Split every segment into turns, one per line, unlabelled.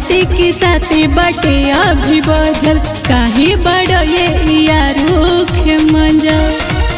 राते के साथे बटे अभी बजल काहे बड़ ये यारूख मंजल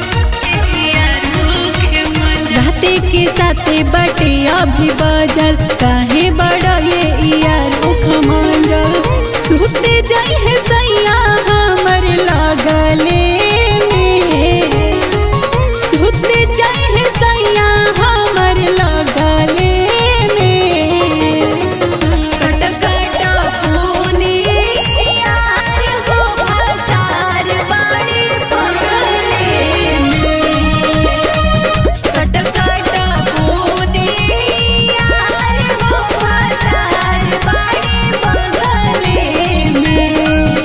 राते के साथे बटे अभी बजल काहे बड़ ये यारूख मंजल सुते जाई है सैया हमर लगले में सुते जाई है सैया हमर लगले में कट कट होने यार हो हजार बाड़ी पगले में कट कट होने यार हो हजार बाड़ी पगले में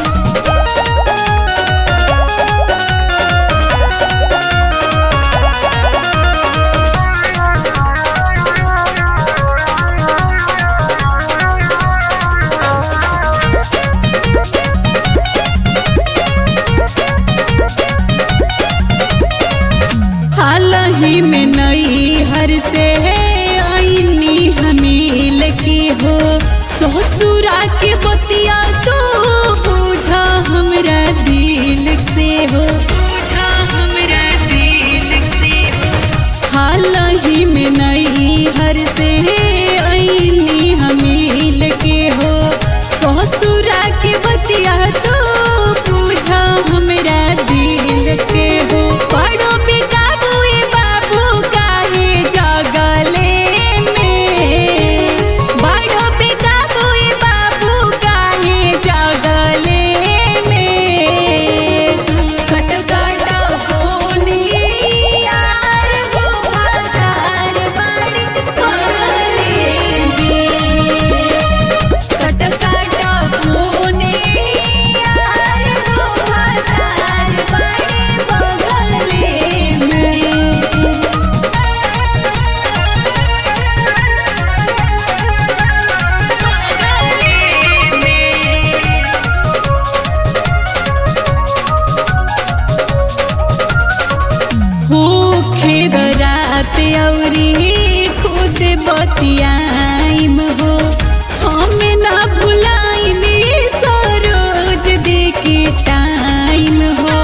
हाल ही में नई हर से आईनी हमील की हो ससुरा के बतिया तो पूछा हमरा दिल से हो पूछा हमरा दिल से हाल ही में नई हर से आईनी हमील के हो ससुरा के बतिया तो पूछा हमरा दिल के हो पड़ो बेकाबू ए बाबू काहे जगले में बड़ो बेकाबू ए बाबू काहे जगले में कट कट होने यार हो हजार बाड़ी पगले में कट कट होने यार हो हजार बाड़ी पगले में भूखे रात औरी खुद बतियाइम हो हम ना भुलाइम सरोज दे के टाइम हो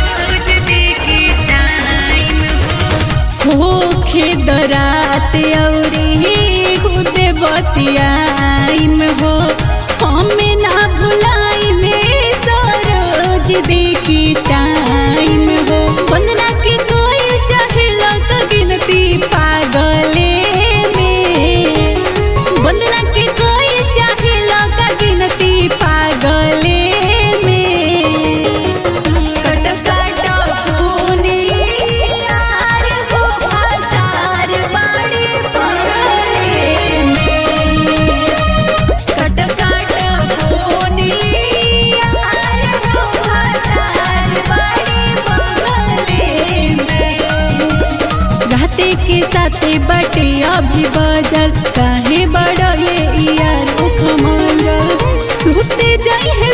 भूखे रात औरी खुद बतियाइम हो हम ना भुलाइम सरोज दे के टाइम हो वंदना के कोई चाहेला तो गिनती पागले में वंदना के कोई चाहेला का गिनती पागले में कट कट होने यार हो हजार बाड़ी पगले में कट कट होने यार हो हजार बाड़ी पगले में राते के साथे बटे अभी बजल काहे बड़ ये यार उख मंगल सुते जाई है